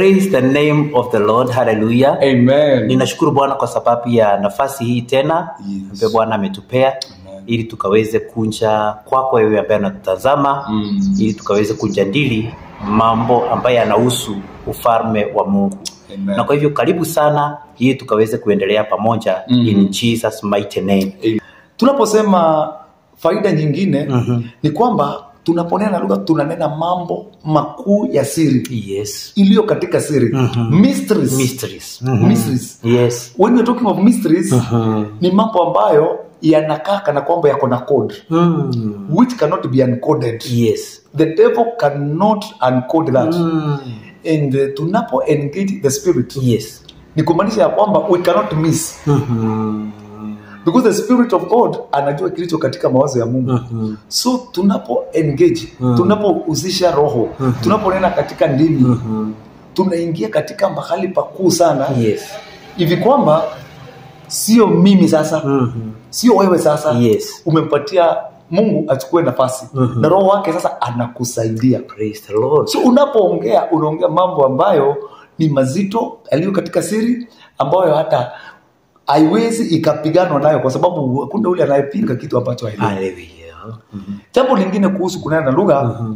Praise the name of the Lord. Hallelujah. Amen. Ninashukuru Bwana kwa sababu ya nafasi hii tena Yes. ambayo Bwana ametupea Amen. ili tukaweze kunja kwako wewe ambaye unatutazama Mm. ili tukaweze kujadili mambo ambayo yanahusu ufalme wa Mungu. Amen. Na kwa hivyo karibu sana ili tukaweze kuendelea pamoja Mm. in Jesus mighty name. tunaposema faida nyingine Mhm. ni kwamba tunaponena lugha tunanena mambo makuu ya siri Yes. iliyo katika siri Mhm. mysteries. Mysteries. Mhm. Mysteries. Yes. when we're talking of mysteries Mhm. ni mambo ambayo yanakaa kana kwamba yako na code Mm. which cannot be uncoded Yes. the devil cannot uncode that Mm. and uh, tunapo engage the spirit Yes. ni kumaanisha ya kwamba we cannot miss Mhm. because the spirit of god anajua kilicho katika mawazo ya mungu Mhm. so tunapo engage Mm. tunapohusisha roho Mhm. tunaponena katika ndimi Mhm. tunaingia katika mahali pakuu sana Yes. hivi kwamba sio mimi sasa Mhm. sio wewe sasa Yes. umempatia mungu achukue nafasi Mhm. na roho wake sasa anakusaidia Praise the Lord. so unapoongea unaongea mambo ambayo ni mazito yaliyo katika siri ambayo hata haiwezi ikapiganwa nayo kwa sababu hakuna ule anayepinga kitu ambacho haelewi Hallelujah. Mhm. jambo lingine kuhusu kunena na lugha Mhm.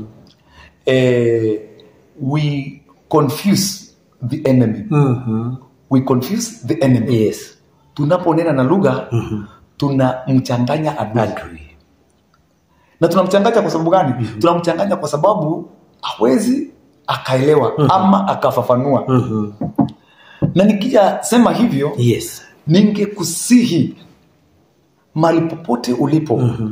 eh, we confuse the enemy Mhm. we confuse the enemy Yes. tunaponena na lugha Mhm. tunamchanganya adui Adui. na tunamchanganya kwa sababu gani tunamchanganya kwa sababu hawezi akaelewa ama akafafanua Mhm. na nikija sema hivyo Yes. ningekusihi mahali popote ulipo Mhm.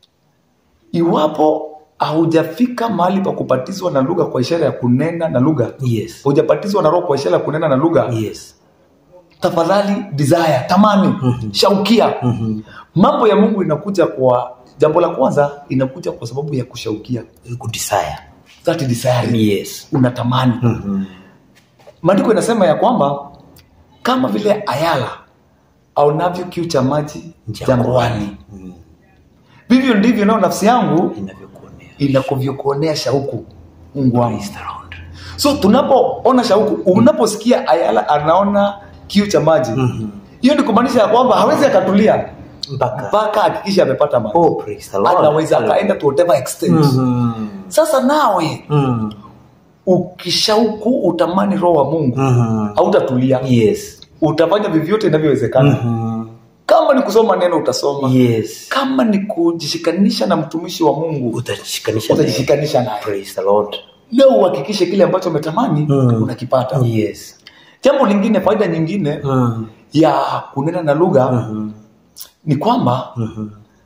iwapo haujafika mahali pa kubatizwa na lugha kwa ishara ya kunena na lugha Yes. hujabatizwa na roho kwa ishara ya kunena na lugha Yes. tafadhali desire tamani Mhm. shaukia Mhm. mambo ya mungu inakuja kwa jambo la kwanza inakuja kwa sababu ya kushaukia Good desire. that desire Yes. unatamani Mhm. maandiko inasema ya kwamba kama vile ayala aonavyo kiu cha maji jangwani Mhm. vivyo ndivyo nayo nafsi yangu Inavyokuonea. inakuvyokuonea shauku mungu wangu Praise the Lord. so tunapoona shauku unaposikia ayala anaona kiu cha maji Mhm. hiyo ni kumaanisha ya kwamba hawezi akatulia Mpaka. mpaka hakikisha amepata maji Oh, praise the Lord. anaweza akaenda to whatever extent Mhm. sasa nawe Mhm. ukishauku utamani roho wa mungu Mhm. hautatulia Yes. utafanya vyovyote inavyowezekana Mhm. kama ni kusoma neno utasoma Yes. kama ni kujishikanisha na mtumishi wa mungu Utajishikanisha naye. utajishikanisha naye Praise the Lord. leo uhakikishe kile ambacho umetamani Mm. unakipata Yes. jambo lingine faida nyingine Mhm. ya kunena na lugha Mhm. ni kwamba Mhm.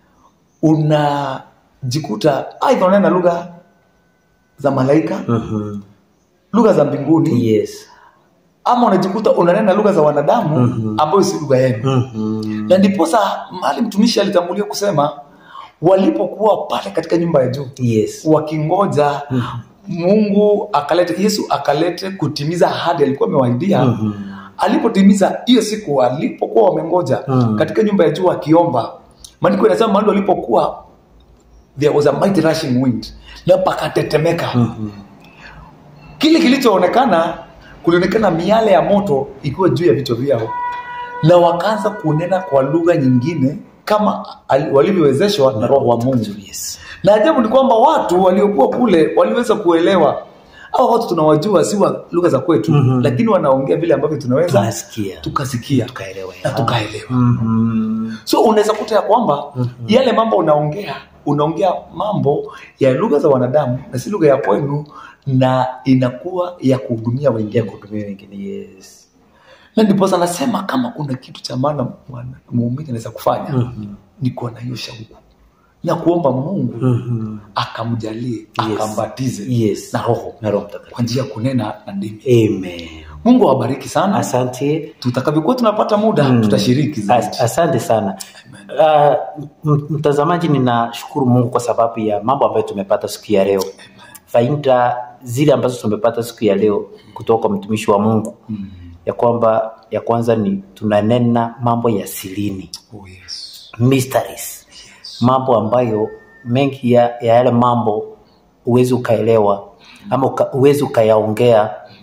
unajikuta aidha unanena lugha za malaika Mhm. lugha za mbinguni Yes. ama unajikuta unanena lugha za wanadamu Mhm. ambayo si lugha yenu Mhm. na ndiposa mahali mtumishi alitangulia kusema walipokuwa pale katika nyumba ya juu Yes. wakingoja mungu akalete yesu akalete kutimiza ahadi alikuwa amewaidia Mhm. alipotimiza hiyo siku alipokuwa wamengoja Mm. katika nyumba ya juu akiomba maandiko inasema mahali walipokuwa there was a mighty rushing wind na pakatetemeka Mhm. kile kilichoonekana kulionekana miale ya moto ikiwa juu ya vichwa vyao na wakaanza kunena kwa lugha nyingine kama ali- walivyowezeshwa na roho wa mungu Yes. na ajabu ni kwamba watu waliokuwa kule waliweza kuelewa au watu tunawajua si wa lugha za kwetu Mhm. lakini wanaongea vile ambavyo tunaweza Tunasikia. tukasikia Tukaelewa. na tukaelewa Mhm. so unaweza kuta ya kwamba yale mambo unaongea unaongea mambo ya lugha za wanadamu na si lugha ya kwenu na inakuwa ya kuhudumia Ya wengine kuhudumia wengine. Yes. na ndiposa anasema kama kuna kitu cha maana mwana- muumini anaweza kufanya Mhm. ni kuwa na hiyo shauku na kuomba mungu Mhm. akamjalie Yes. akambatize Yes. na roho Na Roho Mtakatifu. kwa njia ya kunena na ndimi Amen. mungu awabariki sana Asante. tutakavyokuwa tunapata muda Mm. tutashiriki zaidi As, asante sana uh, m- mtazamaji ninashukuru mungu kwa sababu ya mambo ambayo tumepata siku ya leo faida zile ambazo tumepata siku ya leo kutoka kwa mtumishi wa mungu Mm. ya kwamba ya kwanza ni tunanena mambo ya silini Oh, yes. mysteries mambo ambayo mengi ya, ya yale mambo huwezi ukaelewa ama uka, huwezi ukayaongea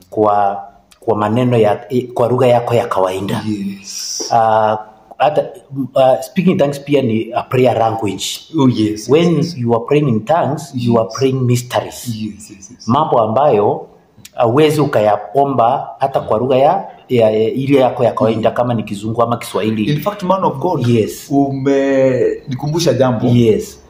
kwa kwa maneno ya kwa lugha yako ya kawaida Yes. uh, hata uh, speaking in tongues pia ni a prayer language Oh, yes. when yes, you are praying in tongues you are praying mysteries yes, yes, yes. mambo ambayo awezi ukayaomba hata kwa lugha ya, ya, ya ile yako ya kawaida kama ni kizungu ama kiswahili In fact, man of God, Yes. umenikumbusha jambo. yes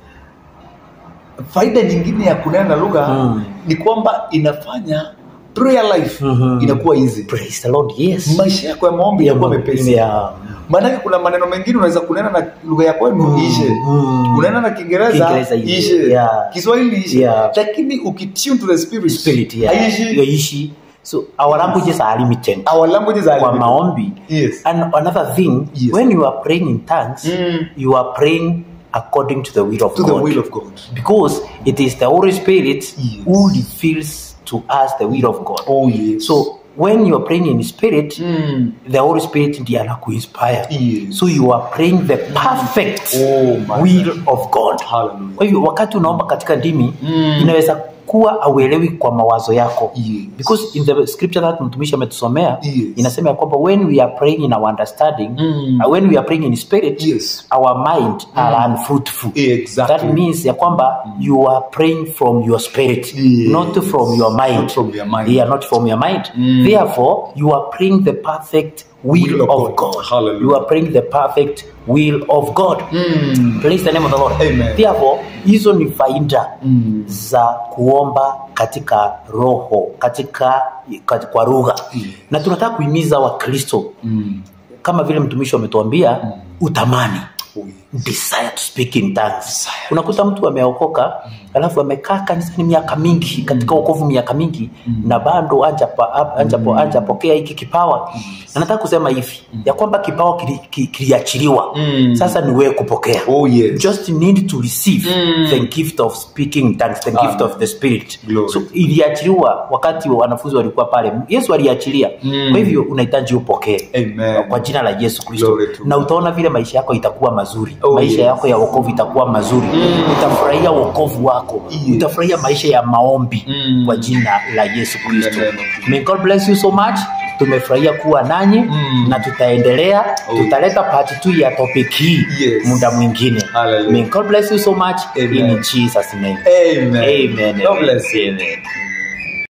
Faida nyingine ya kunena na lugha Mm. ni kwamba inafanya prayer life Mhm. inakuwa easy. praise the lord yes Maisha yako ya maombi Ya yanakuwa ma- mepesi. ya- Maanake kuna maneno mengine unaweza kunena na lugha ya kwenu Mm, ishe, mm. unanena na Kiingereza Kiingereza ishe, ishe, yeah. Kiswahili ishe, Yeah. lakini ukitune to the spirit, spirit yeah. haishi. yaishi so our languages are limited Our languages are kwa limited. maombi Yes. and another thing Yes. when you are praying in tongues Mm. you are praying according to the will of to the god will of God. because it is the holy spirit Yes. who reveals to us the will of god Oh yes. so when you are praying in spirit Mm. the holy spirit ndiye anakuinspire Yes. so you are praying the perfect Oh, my will of god Hallelujah. kwa hivyo wakati unaomba katika ndimi Mm. inaweza kuwa auelewi kwa mawazo yako Yes. because in the scripture that mtumishi ametusomea Yes. inasema ya kwamba when we are praying in our understanding Mm. uh, when we are praying in spirit Yes. our mind are unfruitful Exactly. that means ya kwamba you are praying from your spirit Yes. not from your mind Not from your mind. yeah, not from your mind Mm. therefore you are praying the perfect will, Will of of God. god, Hallelujah. you are praying the perfect will of god Mm. praise the name of the lord Amen. therefore hizo ni faida Mm. za kuomba katika roho katika, katika kwa lugha Mm. na tunataka kuhimiza wakristo Mm. kama vile mtumishi ametuambia Mm. utamani Oh, yes. desire to speak in tongues Desire. unakuta mtu ameokoka alafu amekaa kanisani miaka mingi katika wokovu miaka mingi na bado anjapokea anja, anja hiki kipawa na nataka kusema hivi ya kwamba kipawa kili- ki- kiliachiliwa Mm. sasa ni wewe kupokea Oh, yes. just need to receive Mm. the gift of speaking in tongues the gift Amen. of the spirit Glory. so iliachiliwa wakati wanafunzi walikuwa pale yesu aliachilia Mm. kwa hivyo unahitaji upokee Amen. kwa jina la yesu kristo Glory to na God. utaona vile maisha yako itakuwa mazuri Oh, maisha yes. yako ya wokovu itakuwa mazuri Mm. utafurahia wokovu wako Yes. utafurahia maisha ya maombi Mm. kwa jina la yesu kristo In the name of Jesus. may god bless you so much tumefurahia kuwa nanyi Mm. na tutaendelea Oh. tutaleta part t ya topic hii Yes. muda mwingine Hallelujah. may god bless you so much Amen. in jesus name Amen. amen God bless you. amen